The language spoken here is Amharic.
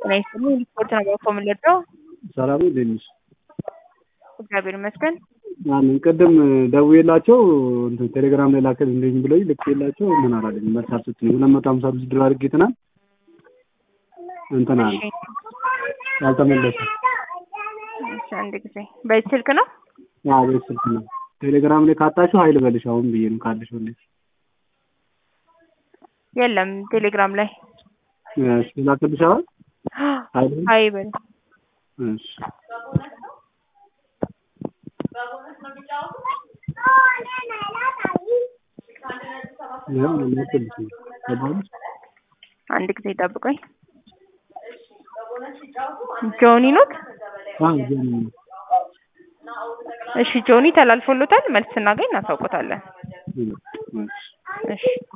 ጤና ይስጥልኝ ሪፖርት ነው ባኮ የምንለድረው ሰላም እንዴት ነሽ? እግዚአብሔር ይመስገን። አሜን። ቅድም ደውዬላቸው እንትን ቴሌግራም ላይ ላክልኝ ብለውኝ ልኬላቸው ምን አላለኝ መልስ አልሰጡኝም። ሁለት መቶ ሀምሳ አምስት ድር አድርጌ ትናንት እንትን አለ እሺ አልተመለሰም። እሺ፣ አንድ ጊዜ በዚህ ስልክ ነው አዎ ቤት ስልክ ነው። ቴሌግራም ላይ ካጣችሁ ሀይል በልሽ አሁን ብዬ ነው ካለሽ ወንዴ የለም ቴሌግራም ላይ እሺ ላክልሽ አሁን ሀይል ሀይ በል እሺ ያው ላክልሽ ገባሽ አንድ ጊዜ ጠብቆኝ ጆኒ ኖት አዎ ጀኒ እሺ ጆኒ ተላልፎሎታል መልስ ስናገኝ እናሳውቆታለን እሺ እሺ